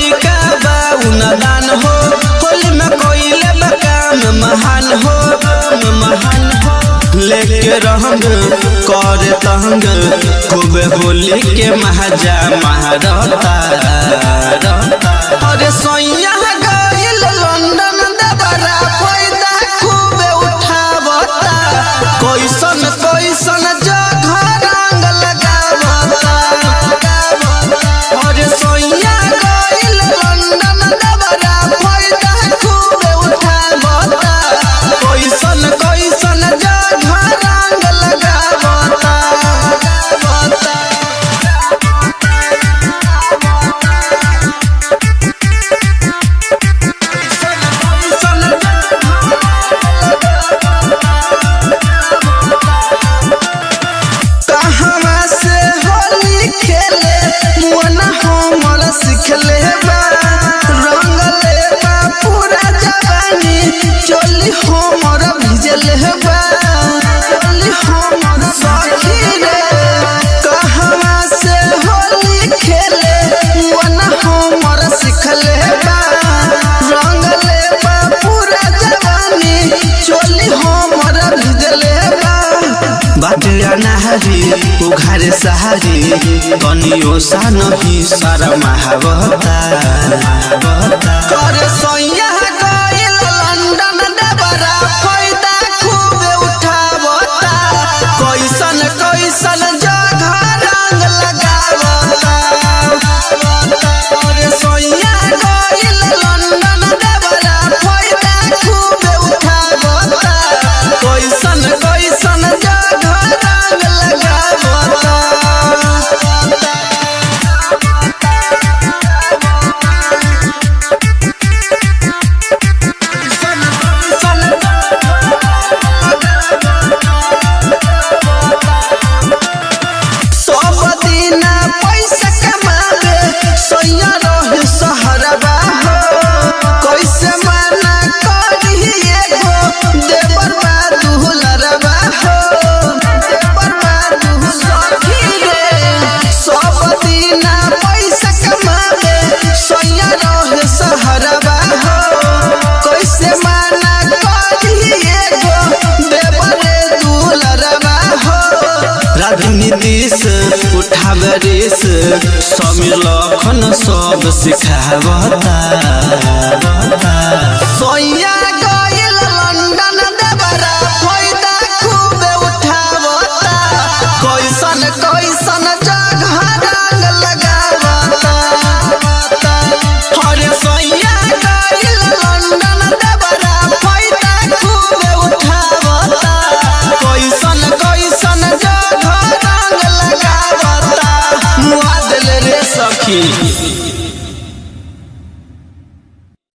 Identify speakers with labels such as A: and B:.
A: लइका बा उनदान हो होली में कोइले बकाम महान हो महान हो लेके रहंग कर तंग खूब होली के महाजा महारता अरे सैया गइल लंदन दबरा फायदा खूब उठावता कैसन कैसन जगह रंग लगावता अरे सैया गइल लंदन दबरा फायदा खूब उठावता कैसन कैसन जगह रंग लगावता कहवा से होली खेले मुअना हमर सिखले बा रंगले बा पूरा जवानी चोली हमर भिजले बा चोली हमर सखी रे कहवा से होली खेले मुअना हमर सिखले बा रंगले बा पूरा जवानी चोली हमर भिजले बा बाटे अनाहरी उघारे सहारी कनियो सा नहीं सारा महावता करे सैया गइल लंदन डबरा फायदा खूब उठावता कैसन कैसन जगह रंग लगावता करे सैया गइल लंदन डबरा फायदा खूब उठावता कैसन कैसन जगह रंग लगावता सब दिन पैसा कमावे सैया रहे सहरबा हो कैसे मना करी एगो देवर बा दुहलरबा हो देवर बा दुहलरबी रे सब दिन पैसा कमावे सैया रहे सहरबा हो कैसे मना करी एगो देवर दुहलरबा हो राजनीतिस उठावे रेस समीर लखन सब सिखावता सैया